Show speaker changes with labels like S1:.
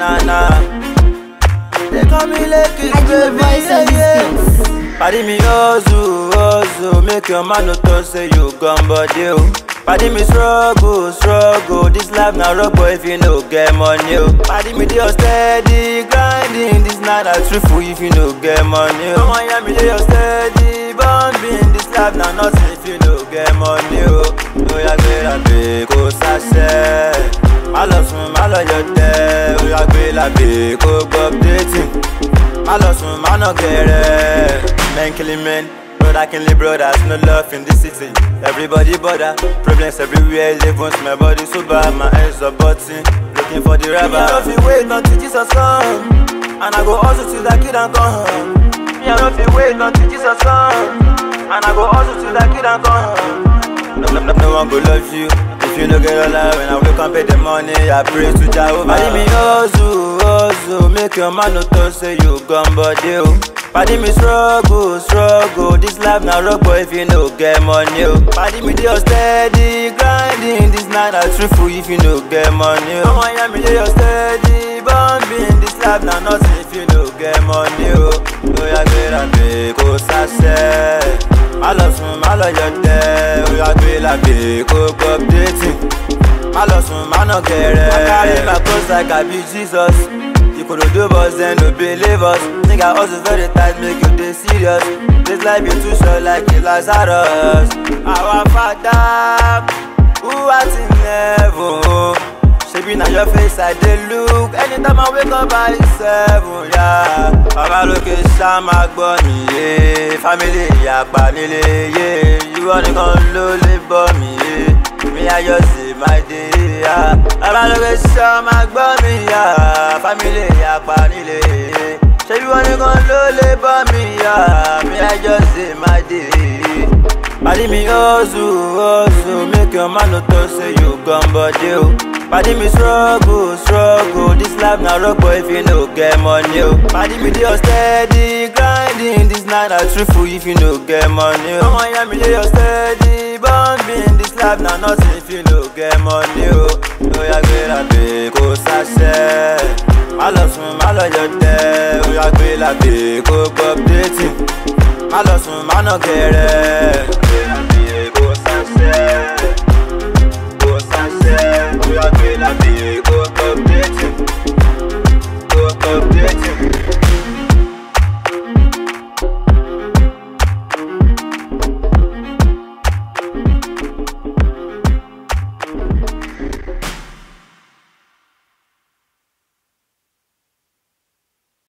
S1: banana. They call me Lakers,
S2: I do the
S1: baby,
S2: voice
S1: yeah,
S2: of these
S1: yeah.
S2: things.
S1: Paddy me ozu, ozu, make your man no talk say you gone body oh. Paddy me struggle, struggle, this life na rock boy if you no get money oh. Paddy me dey your steady grinding, this na na truthful if you no get money oh. Come on, yeah, me dey your steady bombing, this life na nothing if you no get money oh. Oya gbéra gbé kó sáṣẹ́, má lọ sùn má lọ yọ tẹ́, oya gbéra gbé kó gbọ́ updating. My lost one, man, no get it. Men killing men, brother killing brothers, no love in this city. Everybody bother, problems everywhere, live once my body so bad, my hands are button, looking for the rubber. Me, I don't feel wait until Jesus come, and I go hustle till that kid and come home. Me, I don't feel wait until Jesus come, and I go hustle till that kid and come home. No, no, no, no one go love you if you no get all that. When I wake up pay the money, I pray to Jehovah. Paddy me hustle, hustle, make your man no talk say you gone body oh. Paddy me struggle, struggle, this life na rock boy if you no get money oh. Paddy me dey your steady grinding, this night na truthful if you no get money oh. Come on, yeah, me dey your steady bombing, this life na nothing if you no get money oh. Oya gbéra gbé kó sáṣẹ́. Má lọ sùn, má lọ yọ tẹ́, oya gbé làgbé kó gbọ́ updating. Má lọ sùn, má nà gẹ̀rẹ́. I carry my cross like I be Jesus. Ikorodo boys dem no believe us. Think I hustle very tight, make you dey serious. This life be too short like a Lazarus. Our father, who art in heaven. Shebi na your face I dey look anytime I wake up by seven ya. Bàbá lókè ṣá máa gbọ́ mi yé. Fámìlì ìyàpá nílé yé. Ìwọ nìkan ló lè bọ́ mi yé. Mi ayọ̀ sí máa dé ya. Bàbá lókè ṣá máa gbọ́ mi ya. Fámìlì ìyàpá nílé yé. Ṣé ìwọ nìkan ló lè bọ́ mi ya? Mi ayọ̀ sí máa dé. Paddy me hustle, hustle, make your man no talk say you gone body oh. Paddy me struggle, struggle, this life na rock boy if you no get money oh. Paddy me dey your steady grinding, this night na truthful if you no get money oh. Come on, yeah, me dey your steady bombing, this life na nothing if you no get money oh. Oya gbéra gbé kó sáṣẹ́, má lọ sùn má lọ yọ tẹ́, oya gbéra gbé kó gbọ́ updating. Má lọ sùn má nà gẹ̀rẹ́.